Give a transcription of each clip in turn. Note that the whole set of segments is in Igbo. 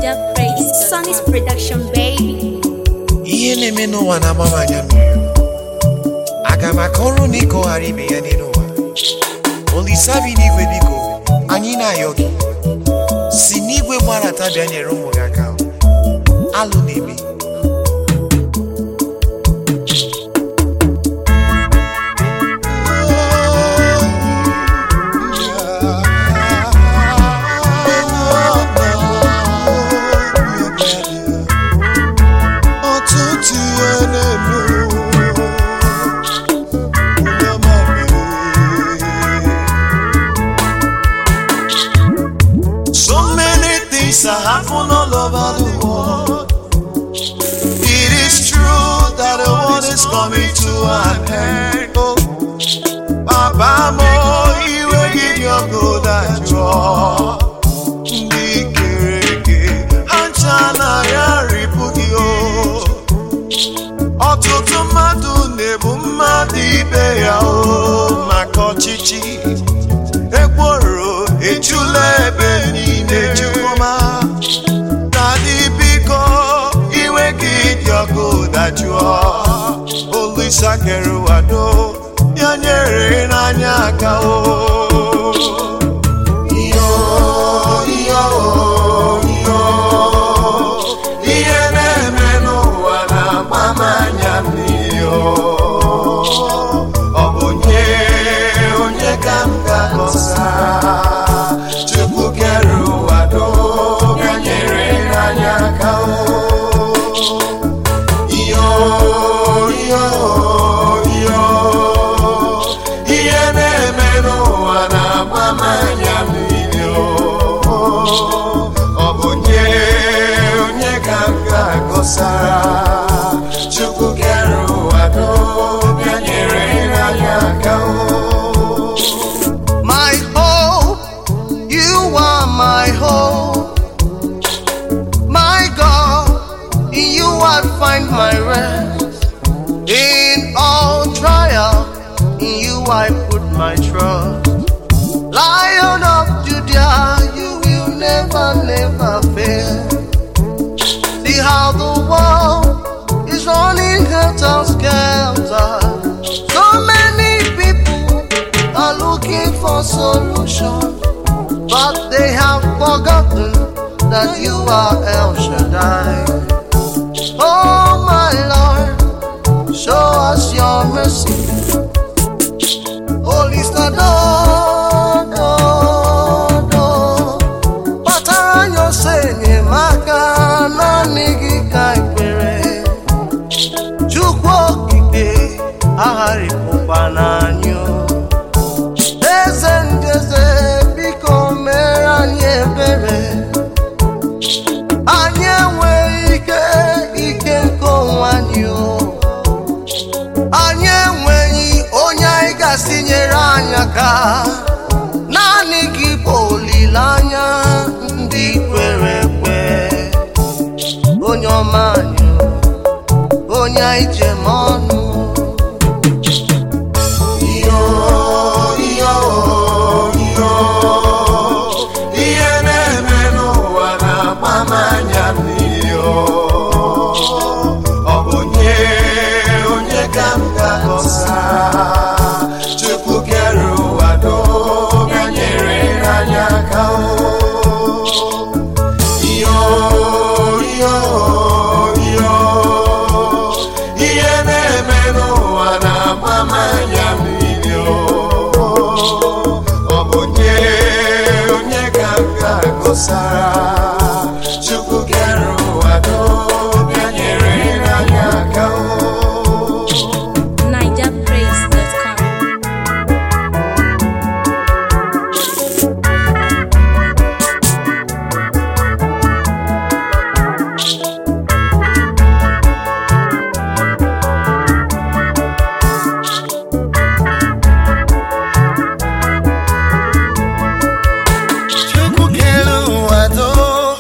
Niger Praise. Sonny's production, baby. ihe na-eme n'ụwa na-agba m anya mmiri aga m aka ọrụ na ịkọghara ibe ya n'elu ụwa olise bi n'igwe biko anyị na-ayọ gị si n'igwe gbarata bịa nyere ụmụ gị aka alụ na-eme ọtụtụ ihe na-eme onye ọma mere. So many things are happening all over the world. It is true that the world is coming to an end. Oh, Baba mo iwe gị dị ọgụ dajụọ. Ndị kere eke ha ncha na ya ripụ gị o. Ọtụtụ mmadụ na-ebu mmadụ ibe ya o maka ọchịchị. Ekworo ejula ebe niile jukwuma. Dadị biko iwe gị dị ọkụ dajụọ. Olisa kere ụwa do ya nyere n'anya aka o. Iyo, iyo, iyo. Ihe na-eme n'ụwa na-agba m anya mmiri o. Ọ bụ onye onye ka m ga-agọsa Chukwu kere ụwa doo bịa nyere anyị aka o. Iyo, iyo, iyo. Ihe na-eme n'ụwa na-agba m anya mmiri o. Ọ bụ onye onye ka m ga-agọsara Chukwu kere ụwa doo bịa nyere anyị aka o. My hope, you are my hope. My God, in you I find my rest. In all trial, in you I put my trust. Lion of Judah, you will never, never fail. See how the world is running helter skelter. So many people are looking for solution, but they have forgotten that you are El Shaddai. Oh my Lord, show us your mercy. Holy Stado, do, do. Kpatara anyị ose enyemaka naanị gị ka ekpere Chukwu okike agharịpụkwa n'anyị o. Eze ndị eze biko mere anyị ebere anyị enweghị ike ike nke onwe anyị o anyị enweghị onye anyị gasị nyere anyị aka naanị gị bụ olileanya ndị kwere ekwe onye ọma anyị o, onye anyị jem ọnụ Iyo, iyo, iyo. Ihe na-eme n'ụwa na-agba m anya mmiri o. Ọ bụ onye onye ka m ga-agọsa Chukwu kere ụwa doo bịa nyere anyị aka o. Iyo, iyo, iyo. Ihe na-eme n'ụwa na-agba m anya mmiri o. Ọ bụ onye onye ka m ga-agọsara Chukwu kere ụwa doo bịa nyere anyị aka o. NigerPraise.com. Chukwu kere ụwa doo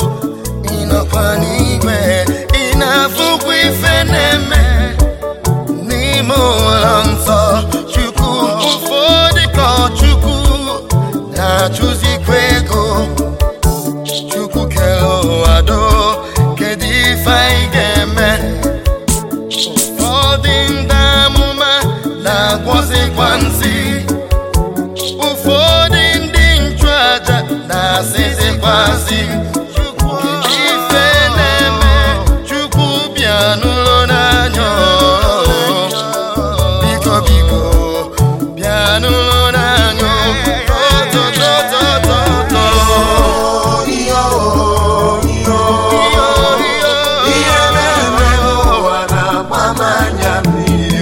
si chukwu ife na-eme chukwu bịa n'ụlọ n'anya biko biko bịa n'ụlọ n'anya tọtọtọtọtọ ihe na-eme n'ụwa na-agba m anya mmiri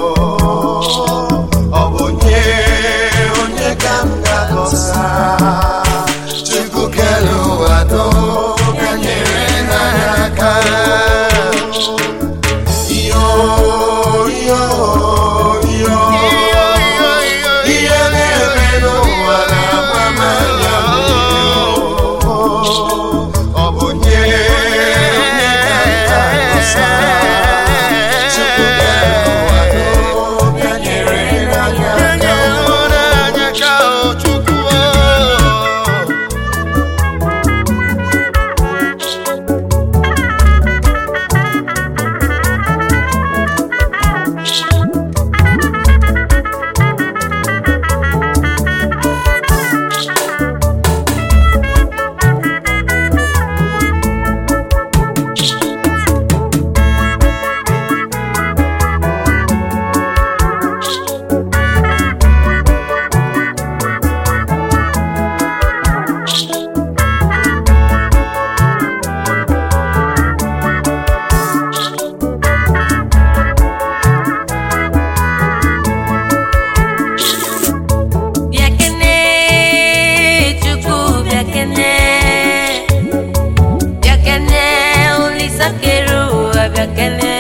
ọ bụ onye onye ka m ga-agọsa chukwu kere ụwa doo ka nyere n'anya aka iyo iyo iyo ihe na-eme n'ụwa na-agba m anya mmiri ọ bụ onye onye ka m ga-agọsa chukwu kere ụwa doo ka nyere n'anya aka Bịakene, Chukwu bịakene. Bịakene, Olisa kere ụwa bịakene.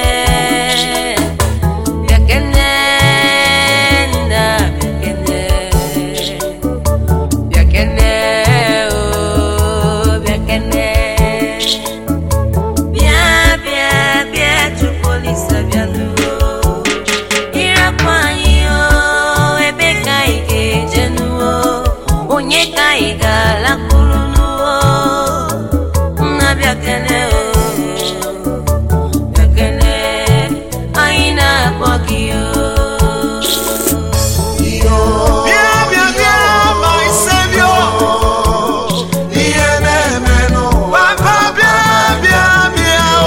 Bịakene, nna bịakene. Bịakene, oh, bịakene. Bịa, bịa, bịa, Chukwu Olisa bịanụ. Ịrapụ anyị o, ebe ka anyị ga-eje nuo, onye ka anyị ga-alakwuru nuo, nna bịakene o, bịakene, anyị na-akpọ gị o. Bịa bịa bịa my Savior ihe na-eme n'ụwa Papa bịa bịa bịa o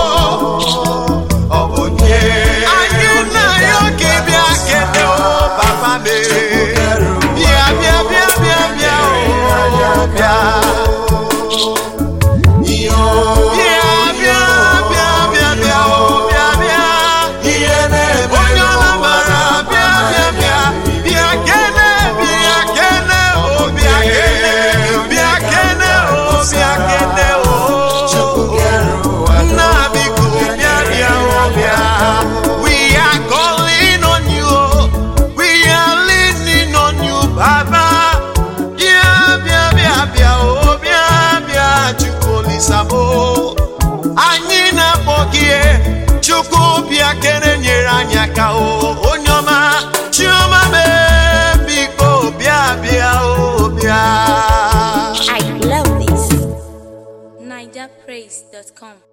ọ bụ onye anyị na ya oge bịa kete o papa me bịa bịa bịa bịa bịa o bịa Bịa bịa bịa bịa bịa o bịa bịa ihe na-eme onye ọla mara bịa bịa bịa bịa kene bịa kene o bịa kene bịa kene o bịa kene o nna biko bịa bịa o bịa we are calling on you we are leaning on you baba bịa bịa bịa bịa o bịa bịa chukwu olisabo anyị na-akpọ gị chukwu bịa kere nyere anyị aka o onye ọma chiọma mee biko bịa bịa o bịa I love this. NigerPraise.com